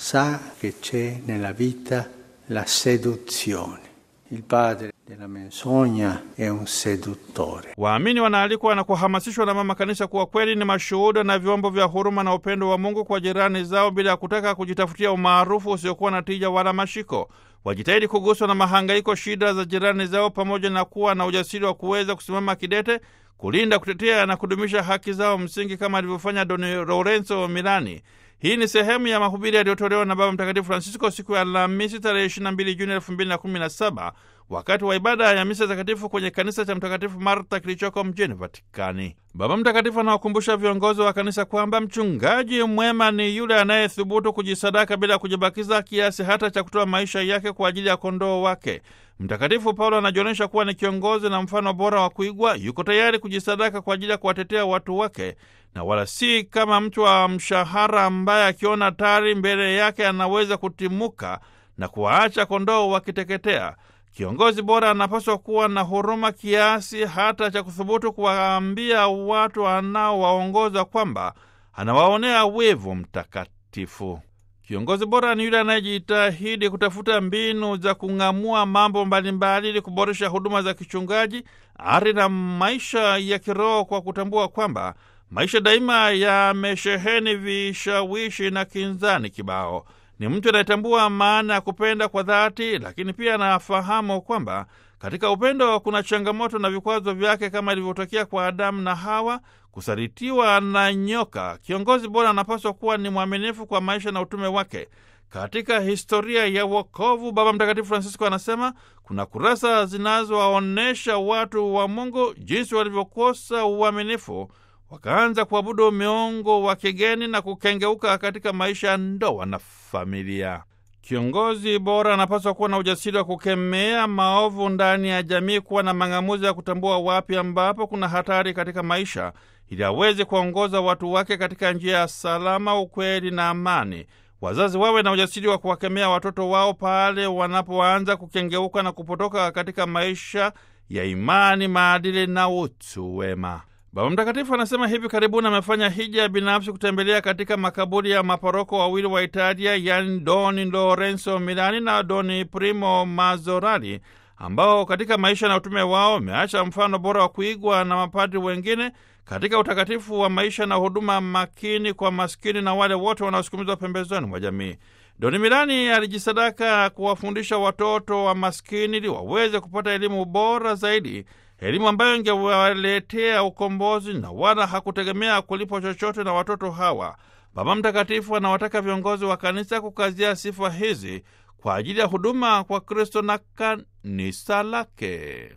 sa che c'è nella vita la seduzione. Il padre della menzogna è un seduttore. Waamini wanaalikwa na kuhamasishwa na mama kanisa kuwa kweli ni mashuhuda na vyombo vya huruma na upendo wa Mungu kwa jirani zao bila ya kutaka kujitafutia umaarufu usiokuwa na tija wala mashiko. Wajitahidi kuguswa na mahangaiko, shida za jirani zao, pamoja na kuwa na ujasiri wa kuweza kusimama kidete kulinda, kutetea na kudumisha haki zao msingi kama alivyofanya Don Lorenzo Milani. Hii ni sehemu ya mahubiri yaliyotolewa na Baba Mtakatifu Francisco siku ya Alhamisi tarehe 22 Juni 2017 wakati wa ibada ya misa takatifu kwenye kanisa cha Mtakatifu Marta kilichoko mjini Vatikani. Baba Mtakatifu anawakumbusha viongozi wa kanisa kwamba mchungaji mwema ni yule anayethubutu kujisadaka bila kujibakiza kiasi hata cha kutoa maisha yake kwa ajili ya kondoo wake. Mtakatifu Paulo anajionyesha kuwa ni kiongozi na mfano bora wa kuigwa. Yuko tayari kujisadaka kwa ajili ya kuwatetea watu wake, na wala si kama mtu wa mshahara ambaye akiona tari mbele yake anaweza kutimuka na kuwaacha kondoo wakiteketea. Kiongozi bora anapaswa kuwa na huruma kiasi hata cha kuthubutu kuwaambia watu anaowaongoza kwamba anawaonea wivu mtakatifu. Kiongozi bora ni yule anayejitahidi kutafuta mbinu za kung'amua mambo mbalimbali ili kuboresha huduma za kichungaji, ari na maisha ya kiroho, kwa kutambua kwamba maisha daima yamesheheni vishawishi na kinzani kibao. Ni mtu anayetambua maana ya kupenda kwa dhati, lakini pia anafahamu kwamba katika upendo kuna changamoto na vikwazo vyake, kama ilivyotokea kwa Adamu na Hawa, kusalitiwa na nyoka. Kiongozi bora anapaswa kuwa ni mwaminifu kwa maisha na utume wake. Katika historia ya wokovu, Baba Mtakatifu Francisco anasema kuna kurasa zinazowaonyesha watu wa Mungu jinsi walivyokosa uaminifu wakaanza kuabudu miungu wa kigeni na kukengeuka katika maisha ya ndoa na familia. Kiongozi bora anapaswa kuwa na ujasiri wa kukemea maovu ndani ya jamii, kuwa na mang'amuzi ya kutambua wapi ambapo kuna hatari katika maisha, ili aweze kuwaongoza watu wake katika njia ya salama, ukweli na amani. Wazazi wawe na ujasiri wa kuwakemea watoto wao pale wanapoanza kukengeuka na kupotoka katika maisha ya imani, maadili na utu wema. Baba Mtakatifu anasema hivi karibuni amefanya hija binafsi kutembelea katika makaburi ya maporoko wawili wa Italia, yani Doni Lorenzo Milani na Doni Primo Mazzorali, ambao katika maisha na utume wao wameacha mfano bora wa kuigwa na mapadri wengine katika utakatifu wa maisha na huduma makini kwa maskini na wale wote wanaosukumizwa pembezoni mwa jamii. Doni Milani alijisadaka kuwafundisha watoto wa maskini ili waweze kupata elimu bora zaidi elimu ambayo ingewaletea ukombozi na wala hakutegemea kulipwa chochote na watoto hawa. Baba Mtakatifu anawataka viongozi wa kanisa kukazia sifa hizi kwa ajili ya huduma kwa Kristo na kanisa lake.